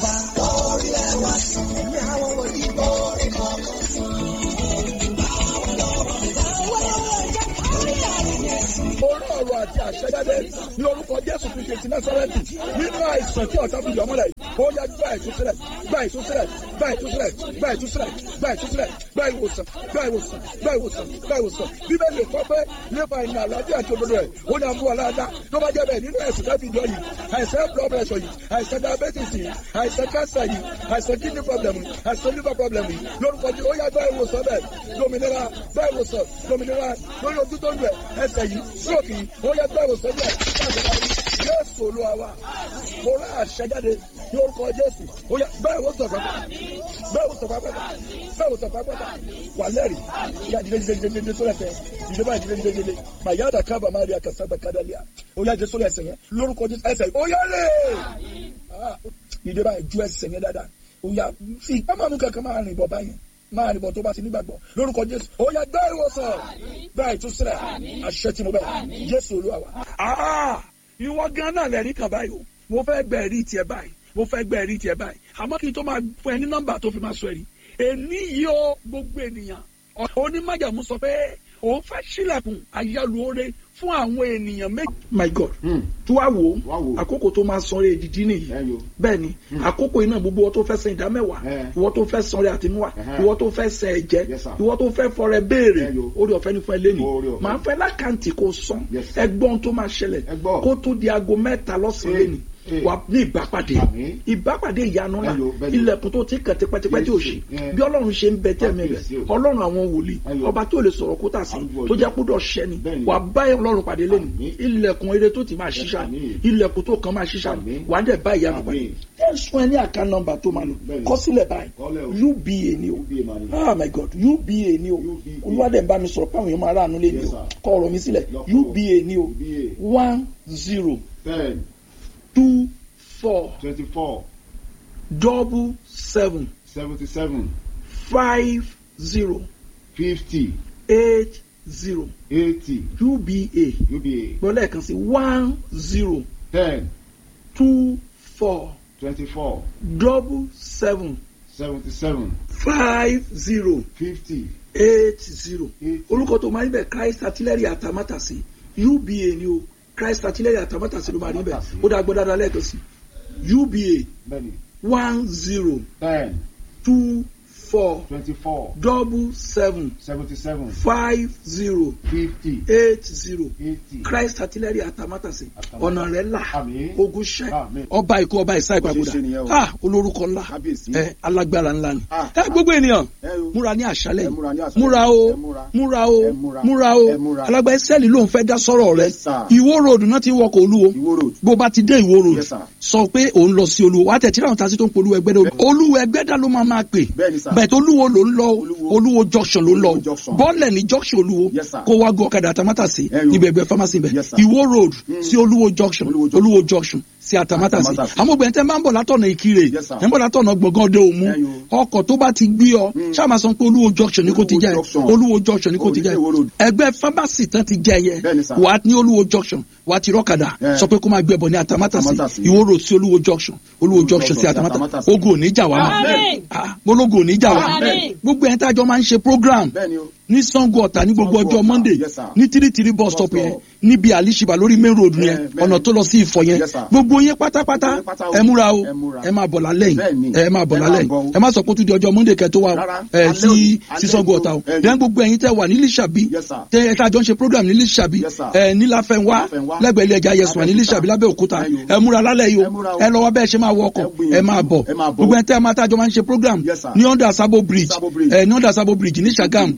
orí ọ̀rọ̀ àti àṣẹjáde ní orúkọ jésù kristu ti násárẹ́tì nínú àìsàn tí ọ̀tá fi yọ mọ́lẹ̀ yìí ó yá gbà ìtúsílẹ̀ gbà ìtúsílẹ̀ gbà ìtúsílẹ̀ gbà ìtúsílẹ̀ gbà ìtúsílẹ̀ gbà ìwòsàn gbà ìwòsàn gbà ìwòsàn gbà ìwòsàn bíbélì kọ́ pé nípa ìrìn àlàáfíà àti òdodo rẹ̀ ó ní àmúwà láàdá tó bá jẹ́ bẹ́ẹ̀ nínú ẹ̀sùn tẹ́fì jọ yìí àìsàn blood pressure yìí àìsàn diabetes yìí àìsàn cancer yìí àìsàn kidney problem yìí àìsàn liver problem yìí lórúkọ tí ó yá gbà ìwòsàn bẹ́ẹ̀ lómìnira gbà ìwòsàn lómìnira lórí ojú tó ń lẹ̀ ẹsẹ̀ yìí stroke yìí ó yá gbà ìwòsàn bẹ́ẹ̀ Jésù Olúwa wa mo rà àṣẹjáde ní orúkọ Jésù ó yá gbà ìwòsàn pápá gbà ìwòsàn pápá gbà ìwòsàn pápá wà lẹ́rìí yá dídé dídé dídé dídé sólẹ̀ tẹ̀ dídé báyìí dídé dídé dídé mà yá dàkà bàmá rí àkàsà dàkà dàlíà ó yá jẹ sólẹ̀ ẹsẹ̀ yẹn lórúkọ Jésù ẹsẹ̀ yìí ó yá lè dídé báyìí ju ẹsẹ̀ yẹn dáadáa ó yá fi kámánú kankan máa rìn bọ̀ báyìí máa rìn bọ̀ tó bá ti nígbàgbọ́ lórúkọ Jésù ó yá gbá ìwòsàn gbá ìtúsílẹ̀ àṣẹ tí mo bẹ̀ Jésù Olúwa wa. ìwọ gan náà lẹ́rìí kan báyìí o mo fẹ́ gbẹ ẹ̀rí tiẹ̀ báyìí mo fẹ́ gbẹ ẹ̀rí tiẹ̀ báyìí àmọ́ kí n tó máa fún ẹ ní nọ́mbà tó fi máa sọ ẹ̀rí èní yìí ó gbogbo ènìyàn onímájàmú sọ pé òun fẹ́ sílẹ̀kùn ayálùore fún àwọn ènìyàn méjì. my god Hmm. tí wàá wò Wá wò. ó àkókò tó máa sanre èdìdí nìyí Bẹ́ẹ̀ ni o. bẹ́ẹ̀ ni àkókò iná gbogbo ìwọ tó fẹ́ san ìdá mẹ́wàá Eh. ìwọ tó fẹ́ sanre àtinúwà Ẹhẹ́. ìwọ tó fẹ́ san ẹ̀jẹ̀ Yes, sir. ìwọ tó fẹ́ fọrẹ béèrè Bẹ́ẹ̀ yo. orí ọ̀fẹ́ ní fún ẹ lẹ́nu Oore ọ̀fẹ́. màá fẹ́ lákàntì kó san Yes, sir. ẹgbọ́n tó máa ṣẹlẹ̀ Ẹ gbọ́. kó tó di aago mẹ́ta lọ́sàn-án Eh. lẹ́nu Eh. wà ní ìbápàdé Àmín. ìbápàdé ìyanu ńlá Bẹ́ẹ̀ yo, bẹ́ẹ̀ yo. ilẹ̀kùn tó ti kàn tipẹ́tipẹ́ tí ò ṣe Yes. bí ọlọ́run ṣe ń bẹ tẹ́ẹ̀mí rẹ̀ Kábíyèsí o. ọlọ́run àwọn wòlíì Bẹ́ẹ̀ yo. ọba tó lè sọ̀rọ̀ kó tà sí Arúgbó tó ọjọ́. jẹ́ kúdọ̀ ṣẹ́ni Bẹ́ẹ̀ ni. wà bá ọlọ́run pàdé lẹ́nu Àmín. ilẹ̀kùn eré tó ti máa ṣiṣà Àmín. ilẹ̀kùn tó kàn máa ṣiṣà Àmín. wà á dẹ̀ bá ìyanu pàdé Àmín. ẹ sún ẹ ní àká nọ́mbà tó máa lò Bẹ́ẹ̀ ni. kọ sílẹ̀ báyìí Kọ́lẹ̀ o. uba ni o UBA máa ní. ah my god uba ni o UBA. olúwadẹ̀ ń bá mi sọ̀rọ̀ páwọn èèyàn máa ráàánú lé ni Yes, o sir. kọ ọ̀rọ̀ mi sílẹ̀ Lọ́kọ̀. uba ni o UBA. one zero ten two four twenty four double seven seventy seven five zero fifty eight zero eighty uba UBA gbọ́ lẹ́ẹ̀kan sí one zero ten two four twenty four double seven seventy seven five zero fifty eight zero eighty. orúkọ tó máa ń bẹ Christ artillery àtàmátàsí uba ni o Christ artillery àtàmátàsí ló máa rí bẹ ó dá gbọ́ dáadáa lẹ́ẹ̀kan sí uba bẹ́ẹ̀ni one zero ten two four twenty four double seven seventy seven five zero fifty eight zero eighty. Christ artillery àtàmátàsí Àtàmátàsí. ọ̀nà rẹ̀ là Àmín. ogun ṣẹ́ Àmín. ọba ikú ọba ìsá Bó ṣe ìpàgọ́dà ṣe nìyẹn o. ah olórúkọ ńlá Kábíyèsí. ẹ alágbára ńlá ni Ah. ẹ gbogbo ènìyàn Ẹ o. múra ní àṣálẹ́ Ẹ yìí múra ní àṣálẹ́. múra o Ẹ múra. múra o Ẹ múra. múra o Ẹ múra. alágbá ẹsẹ́ẹ̀lì ló ń fẹ́ dá sọ́rọ̀ rẹ Yes, sir. ìwó road náà ti ń wọkọ̀ olúwo Ìwó road. bó bá ti dé ìwó road Yes, sir. sọ pé òun lọ sí olúwo wà á tẹ̀ tí láwọn tasí tó ń polú ẹgbẹ́ dá olúwo ẹgbẹ́ dá ló máa máa pè Bẹ́ẹ̀ni, sir. bẹ́ẹ̀ tó olúwo ló ń lọ Olúwo. olúwo junction ló ń lọ Olúwo junction. bọ́ọ̀lẹ̀ ní junction olúwo Yes, sir. kó wá gọ ọ̀kadà àtàmátàsí Ẹ yo. níbi ẹgbẹ́ pharmacy bẹ̀ Yes, sir. ìwó road sí olúwo junction Olúwo junction. olúwo junction sí àtàmátàsí Àtàmátàsí. àmọ́ obìnrin tẹ́ máa ń bọ̀ látọ̀nà ìkirè Yes, sir. ẹ̀ ń bọ̀ látọ̀nà gbọ̀ngàn ọdẹ òmu Ẹ yo. ọkọ̀ tó bá ti gbé ọ ṣáà máa sọ pé olúwo junction ni kò ti Olúwo jẹ́ junction. olúwo junction ni kò ti Olùdíje jẹ́ Ìwó road. ẹgbẹ́ pharmacy tán ti jẹ́ yẹ Bẹ́ẹ̀ni, sir. wà á ní olúwo junction wà á ti rọ́kadà Yeah. sọ pé kó máa gbé ẹbọ ní àtàmátàsí Àtàmátàsí. ìwó road sí olúwo junction olúwo junction sí junction sí àtàmátàsí Àtàmátàsí. ogun ò ní jà wá mọ́ Àmín. Ah, bológun ò ní jà wá Àmín. gbogbo ẹ̀ ń tájọ máa ń ṣe program Bẹ́ẹ̀ni o. ní Sango Ọ̀tà ní gbogbo Sango ọjọ́ Ọ̀tà, Monday yes, sir. ní tírítírí bus stop Bus yẹn stop. níbi àlìṣibà lórí main road yẹn Eh, bẹ́ẹ̀ni. ọ̀nà tó lọ sí Ifọ̀ yẹn Yes, sir. gbogbo yẹn pátápátá Gbogbo yín pátá o. ẹ múra o Ẹ múra. ẹ máa bọ̀ lálẹ́ Bẹ́ẹ̀ni. yìí ẹ máa bọ̀ Ẹ máa lálẹ́ bọ̀ o. yìí ẹ má sọ pé ó tún di ọjọ́ Monday kẹ́ tó wá o Rárá. ẹ Alẹ́ sí òní. sí Alẹ́ Sango òní. Ọ̀tà o Ẹ dẹ́n gbogbo ẹ̀yin tẹ́ wà ní Lísàbí Yes, sir. tẹ́ ẹ tá a jọ ń ṣe program ní Lísàbí Yes, sir. ẹ ní Láfẹnwá Láfẹnwá. lẹ́gbẹ̀ẹ́ ilé ẹja yẹsùn wà ní Lábẹ́òkúta. Lísàbí Lábẹ́òkúta Ẹ yo. ẹ múra lálẹ́ yìí Ẹ múra o o. ẹ lọ wá bẹ́ẹ̀ ṣe máa wọ ọkọ̀ Ẹ gbìyànjú. ẹ máa bọ̀ Ẹ máa bọ̀. gbogbo ẹ̀ tẹ́ ẹ máa tá a jọ máa ń ṣe program Yes, sir. ní under Sabo Bridge Sabo Bridge. ẹ ní under Sabo Bridge ní Sagam Eh. ní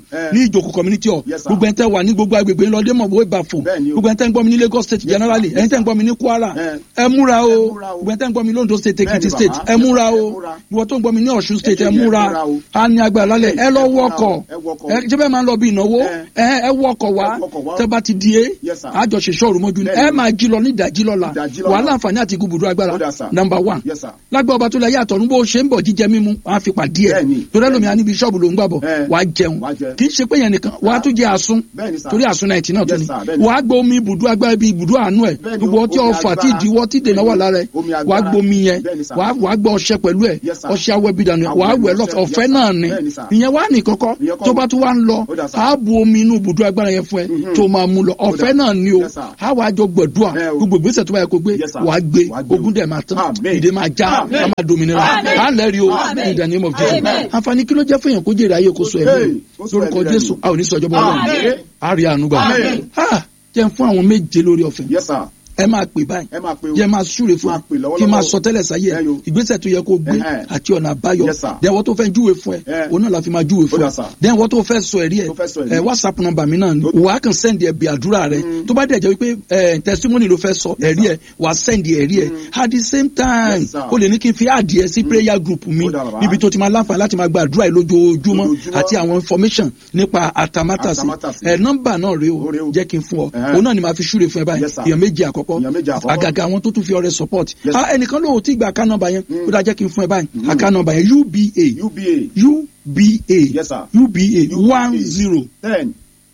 ìjòkó community hall Yes, sir. gbogbo ẹni tẹ́ wà ní gbogbo agbègbè ńlọdẹ mọ̀ bó ibà fò Bẹ́ẹ̀ni o. gbogbo ẹni tẹ́ ń gbọ́ mi ní Lagos state generally ẹni tẹ́ ń gbọ́ mi ní Kwara Eh. ẹ múra o Ẹ múra o. gbogbo ẹni tẹ́ ń gbọ́ mi ní Ondo state Ekiti Bẹ́ẹ̀ni, state bàbá. ẹ múra o Ẹ múra. ìwọ tó ń gbọ́ mi ní Ọ̀ṣun state ẹ Ẹ múra múra o. a ní agbára lálẹ́ ẹ lọ Ẹ múra o. wọkọ̀ Ẹ wọkọ̀. ẹ jẹ́ bẹ́ẹ̀ máa ń lọ bí ìnáwó Eh. ẹ ẹ wọkọ̀ wá Ẹ wọkọ̀ wá. tẹ́ bá ti di é Yes, sir. àjọṣe sọ̀rọ̀ mọ́jú ni Bẹ́ẹ̀ni. ẹ máa jí lọ ní ìdájí lọ́la Ìdájí lọ́la. wàhálà àǹfààní àti ibùdó agbára Ó dà, sir. number one Yes, sir. lágbà ọba tó lẹ yàtọ̀ ní bó ṣe ń bọ̀ jíjẹ mímu wọn á fi pàdé ẹ̀ Bẹ́ẹ̀ni. torí ẹlòmíì á níbi ṣọ́ọ̀bù ló ń gbàbọ̀ Eh. wàá jẹun Wàá jẹ. kì í ṣe pé yẹn nìkan wàá tún jẹ àsun Bẹ́ẹ̀ni, sir. torí àsun náà ìtì náà tún Yes, ni sir. Bẹ́ẹ̀ni. wàá gbọ́ omi ibùdó agbára ibi ibùdó àánú ẹ̀ Bẹ́ẹ̀ni, gbogbo ọtí omi ọfà tí agbára. ìdíwọ́ tí ìdènà wà lára ẹ̀ Omi agbára. wàá gbọ́ omi yẹn Bẹ́ẹ̀ni, sir. wàá wàá gbọ́ ọṣẹ pẹ̀lú ẹ̀ Yes, sir. ọṣẹ awẹ́ bí dànù ẹ̀ Awẹ́ wàá wẹ̀ ọṣẹ. lọ́fẹ̀ Yes, ọ̀fẹ́ sir. náà ni Bẹ́ẹ̀ni, sir. ìyẹn wà ní kọ́kọ́ Ìyẹn kọ́. tó bá tún wá ń lọ Ó dà, sir. á bu omi inú ibùdó agbára yẹn fún ẹ Mhm. tó máa mú lọ ọ̀fẹ́ dà. náà ni o Yes, sir. á wàá jọ gbẹ̀dúà Eh, o. gbogbo ìgbésẹ̀ tó bá yẹ kó gbé Yes, sir. wàá gbé Wàá gbé o. ogún dẹ̀ máa tán Amen. ìdè máa já Amen. á máa dominira Amen. á lẹ́rìí o Amen. in the name of Jesus Amen. àǹfààní kí ló jẹ́ fún èèyàn kó jèrè ayé kó so ẹ̀mí Hey, kó so lórúkọ ẹ̀mí rẹ̀ Jésù nù. a ò ní sọ ìjọba Ọlọ́run Amen. á rí àánú gbà Amen. Ah, jẹ́ n fún àwọn méje lórí ọ̀fẹ́ Yes, sir. ẹ máa pè báyìí Ẹ máa pe o. jẹ́ máa súre fún Máa pè ẹ lọ́wọ́lọ́wọ́. kí n máa sọ tẹ́lẹ̀ sáyé ẹ Ẹ yo. ìgbésẹ̀ tó yẹ kó gbé Ẹhẹ́. àti ọ̀nà àbáyọ Yes, sir. dẹ̀wọ́ tó fẹ́ júwe fún ẹ Eh. òun náà la fi máa júwe fún Ó dà, ẹ sir. dẹ̀wọ́ tó fẹ́ sọ ẹ̀rí ẹ Tó fẹ́ sọ ẹ̀rí. ẹ whatsapp number mi náà ni Ó- wàá kàn send ẹ bí àdúrà rẹ tó bá dẹ̀ jẹ́ wípé ẹ testimony ló fẹ́ sọ ẹ̀rí ẹ wàá send ẹ̀rí ẹ at the same time Yes, sir. o lè ní kí n fi adìẹ sí prayer group mi Ó dà, bàbá. níbi tó ti máa láǹfààní láti máa gba àdúrà yìí lójoojúmọ́ Lójoojúmọ́. àti àwọn information nípa atamátàsí Atamátàsí. ẹ nọ́mbà náà rèé Ó rèé o o. jẹ́ kí n fún ọ Ẹhẹ́. òun náà ni màá fi súre fún ẹ báyìí Yes, sir. èèyàn méjì àkọ́kọ́ Èèyàn méjì àkọ́kọ́. àgàgà àwọn tó tún fi ọrẹ support Yes, ah ẹnìkan ló ti gba account number yẹn ó dáa jẹ́ kí n fún ẹ báyìí account number yẹn uba UBA uba Yes, sir. uba one zero ten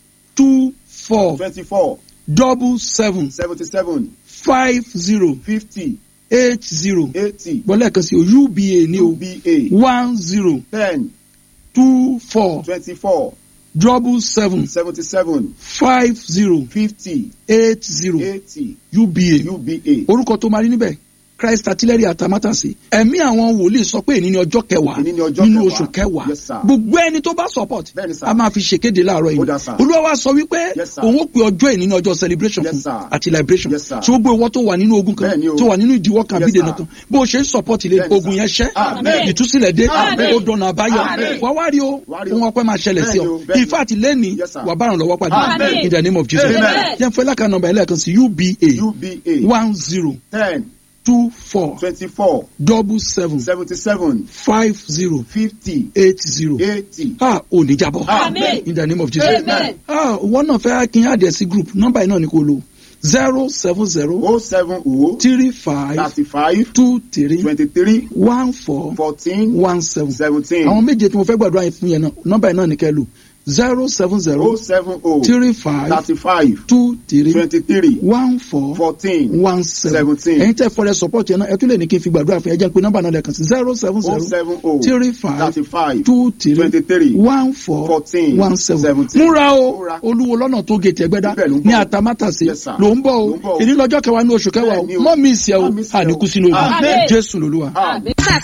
two four twenty-four double seven seventy-seven five zero fifty eight zero eighty bọ́lá ẹ̀kan sí o uba ní o UBA one zero ten two four twenty-four double seven seventy-seven five zero fifty eight zero eighty uba UBA orúkọ tó máa rí níbẹ̀ christ artillery atamátàsí ẹ̀mí àwọn wòlíì sọ pé èní ni ọjọ́ kẹwàá Èní ni ọjọ́ nínú kẹwàá. oṣù kẹwàá Yes, sir. gbogbo ẹni tó bá support Bẹ́ẹ̀ni, sir. a máa fi ṣèkéde láàárọ̀ Ó dà, yìí sir. olúwa wa sọ wípé Yes, sir. òun ó pe ọjọ́ èní ní ọjọ́ celebration Yes, fún sir. àti liberation Yes, sir. tí gbogbo ìwọ tó wà nínú ogun kan Bẹ́ẹ̀ni o. tó wà nínú ìdíwọ́ kan Yes, àbídènà sir. kan bó o ṣe ń support ilé Bẹ́ẹ̀ni, ogun sir. yẹn ṣẹ́ Amen. ìtúsílẹ̀ dé Amen. ó dọ̀nà àbáyọ Amen. wà wá rí o Wá rí o. ohun ọpẹ́ máa ṣẹlẹ̀ sí Bẹ́ẹ̀ni ọ o, bẹ́ẹ̀ni. ìfẹ́ àti lẹ́ni Yes, sir. wà bá ràn lọ́wọ́ pàdé Amen. in the name of Jesus Amen. jẹ́ fẹ́ lákàá nọ́mbà ẹlẹ́ẹ̀kan sí uba UBA one zero ten two four twenty-four double seven seventy-seven five zero fifty eight zero eighty ah ò ní jábọ́ Amen. in the name of Jesus Amen. ah wọ́n náà fẹ́ kí n yá àdìẹ sí group nọ́mbà yìí náà ni kò lò zero seven zero oh seven oh three five thirty-five two three twenty-three one four fourteen one seven seventeen àwọn méje tí mo fẹ́ gbàdúrà yẹn fún yẹn náà nọ́mbà yìí náà ni kẹ́ lò zero seven oh zero seven oh three five thirty-five two three twenty-three one four fourteen one seven seventeen ẹ̀yin tẹ́ fọlẹ́ support yẹn náà ẹ tún lè ní kí n fi gbàdúrà fún yẹn jẹ́ pé nọ́mbà náà lẹ́ẹ̀kan sí zero seven oh zero seven oh three five thirty-five two three twenty-three one four fourteen one seven seventeen. múra o Múra. olúwo lọ́nà tó gètè ẹgbẹ́dá Ibẹ̀ ló ń bọ̀. ní àtàmátàsé Yes, sir. ló ń bọ̀ Ló ń bọ̀ o o. èyí lọ́jọ́ kẹwàá ní oṣù kẹwàá o Bẹ́ẹ̀ni o. mọ́ mi ìsẹ̀ o Má miss ẹ o. àníkú sínú ogun Amen. jésù lolúwa. Amen.